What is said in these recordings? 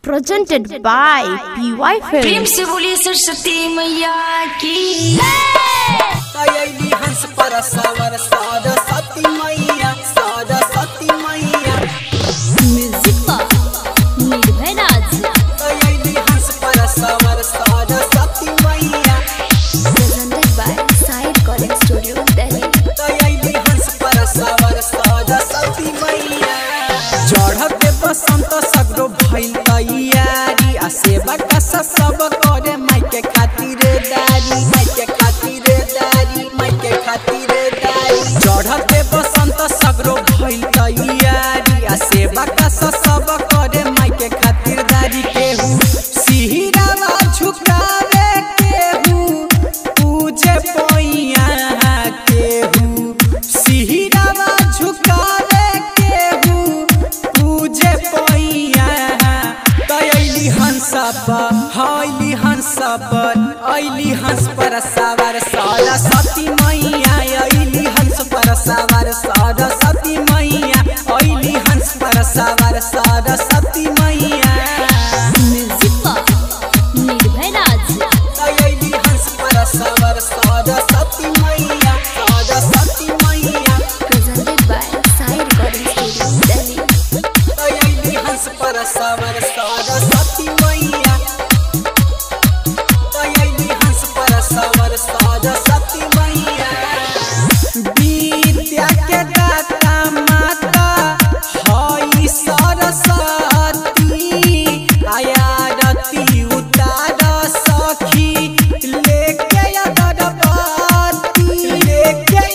presented by PY Prem Films. से बोलिए सरस्वती मैया की तयली हंस पर सवर साद सती मैया साद सती मैया निर्भय राज तयली हंस पर सवर साद सती मैया presented by Sai Recording Studio, Delhi. तयली हंस पर सवर साद सती मैया चढ़ते बसंत सगरो भइल तैयारी आ सेवा का सब करे माई के खातिर दारी माई के खातिर दारी माई के खातिर दारी चढ़ते बसंत सगरो भइल तैयारी आ सेवा का सब करे माई के खातिर दारी केहू सिहिरावा झुकावे केहू पूजे पैया केहू सिहिरावा झुकावे केहू पूजे पैया तैली हंस पर हईली हंस पर अली हंस पर सवार सरस्वती मैया अली हंस पर सवार सरस्वती मैया अली हंस पर सवार सरस्वती मैया निर्भय राज तयली हंस पर सवार सरस्वती मैया सरस्वती मैया presented by Sai Recording Studio, Delhi. तयली हंस पर सवार सरस्वती मैया तयली हंस पर सवार सरस्वती मैया विद्या के दाता माता हई सरस्वती आयारती उतार सखी लेके अगरबत्ती लेके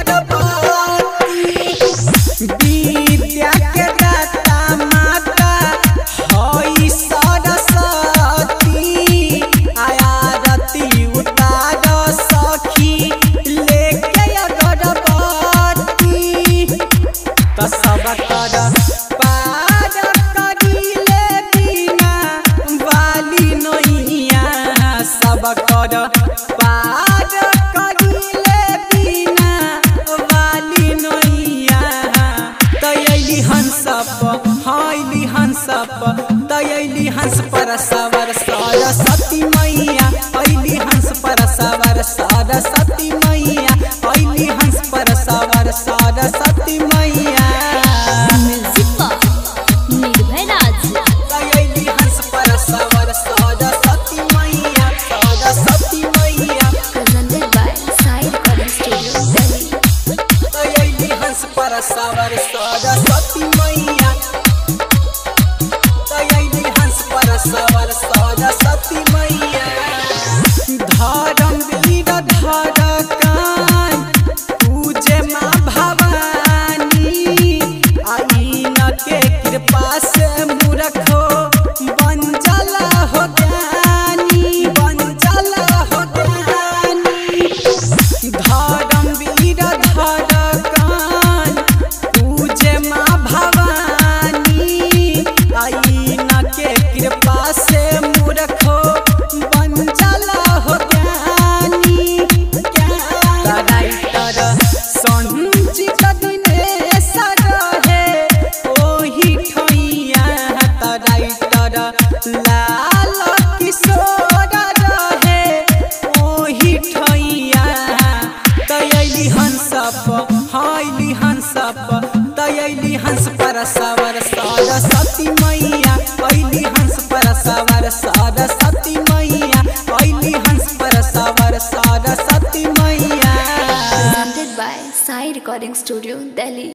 अगरबत्ती विद्या के दाता माता हई सरस्वती आयारती उतार सखी लेके अगरबत्ती त सब कर पार करिले बिना वाली नैया सब कर पार करिले बिना वाली नैया तयली हंस पर हईली हंस पर तयली हंस पर सवर सरस्वती मैया अली हंस पर सवर सरस्वती मैया अली हंस पर सवर सरस्वती मैया निर्भय राज तयली हंस पर सवर सरस्वती मैया सरस्वती मैया presented by Sai Recording Studio, Delhi. तयली हंस पर सवर सरस्वती मैया तयली हंस पर सवर सरस्वती मैया धर्म वीर धर कान पूजे माँ भवानी आई न के कृपा से मूर्खो बंजला हो ज्ञानी बंजला हो ज्ञानी धर्म वीर धर कान पूजे माँ भवानी आई न के कृपा से मूर्खो बंजला हो ज्ञानी राइटर संचित दिनेश रहे ओही ठैया राइटर लाल किशोर रहे ओही ठैया तयली हंस पर हईली हंस पर तयली हंस पर सवर सरस्वती मैया अली हंस पर सवर सरस्वती मैया अली हंस पर सवर सरस्वती मैया Presented by Sai Recording Studio, Delhi.